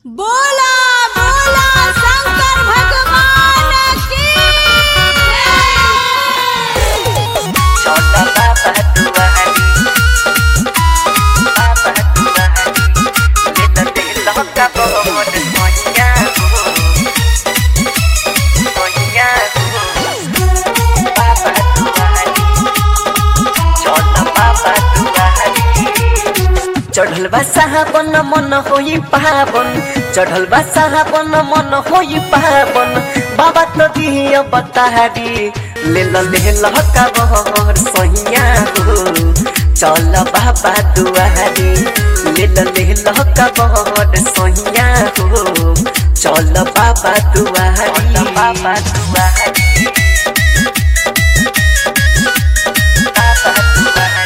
बोला बोला शंकर भगवान की छोटा बाबा दुआरी बाबा दुआरी ले तो दिल का बहुत सोनिया हो सोनिया हो बाबा दुआरी छोटा बाबा दुआरी चढ़ल बा साहबन मन होई पावन चढ़ल बा साहबन मन होई पावन बाबा तो दिया बतारी ले ल ले ल का बहर सहिया हो चल बाबा दुआरी ले ल ले ल का बहर सहिया हो चल बाबा दुआरी बाबा दुआरी बाबा दुआरी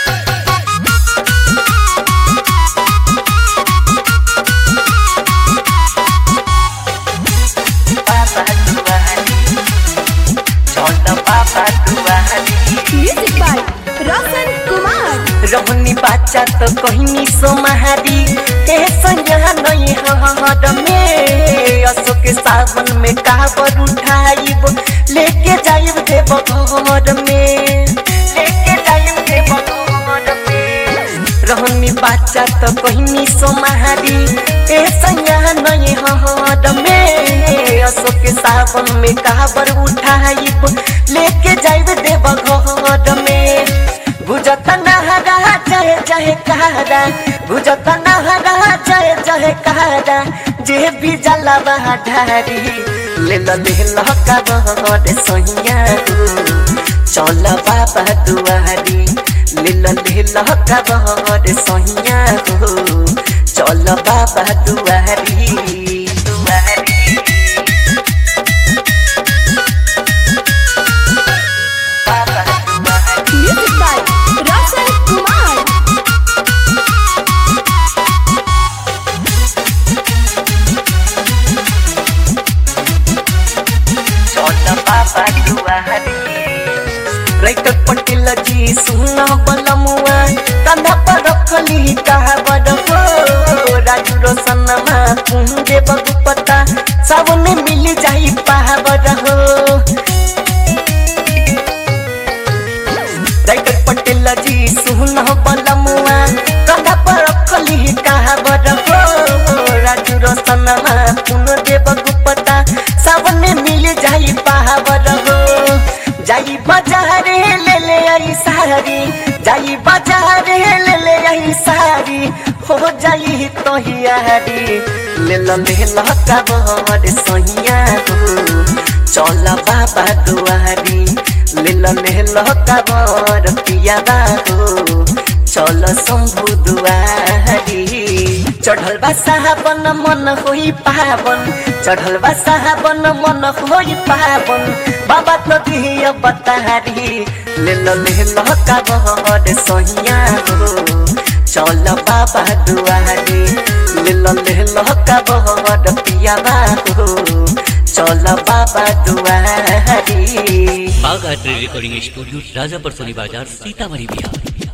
बाबा दुआरी चल बाबा दुआरी म्यूजिक बाय रोशन कुमार रहनी बाचा तो कहनी सोमहारी ए संज्ञा नहीं हद में अशोक सावन में काबर उठाइब लेके जाइब देव घर में लेके जाइब देव घर में रहनी बाचा तो कहनी सोमहारी ए संज्ञा नहीं हद में अशोक सावन में काबर उठाइब लेके जाइब देव घर में बुझत नहरा जय जय कहरा बुझत नहरा जय जय कहरा जे भी जला ढारी ले ल ले ल का बहर सहिया चल बाबा दुआरी ले ल ले ल का बहर सहिया चल बाबा दुआरी दुआरी बाबा दुआरी म्यूजिक बाय रोशन कुमार छोटा बाबा दुआरी राइटर पटेल जी सुन बलमुआ कंधा पर रखली कहावर हो राजू रोशनमा कुंजे बगुपता सावन मिल जाई पावर हो राइटर पटेल जी सुन बलमुआ कंधा पर रखली कहावर हो राजू रोशनमा कुंजे बगुपता सावन मिल जाई पावर हो जाई बाजारे ले ले आई सारी जाई बाजारे ले ले आई सारी हो जाई तो हियारी ले ल ले ल का बहर सहिया हो चल बाबा दुआरी ले ल ले ल का बहर पियाबा हो चल शंभु दुआरी चढ़ल बा साहबन मन होई पावन चढ़ल बा साहबन मन होई पावन बाबा तो दिया बतारी ले ल ले ल का बहर सहिया हो चल बाबा दुआरी ले ल ले ल का बहर पियाबा हो चल बाबा दुआरी बाग art recording studio Rajapar Soni बाजार सीतामढ़ी बिहार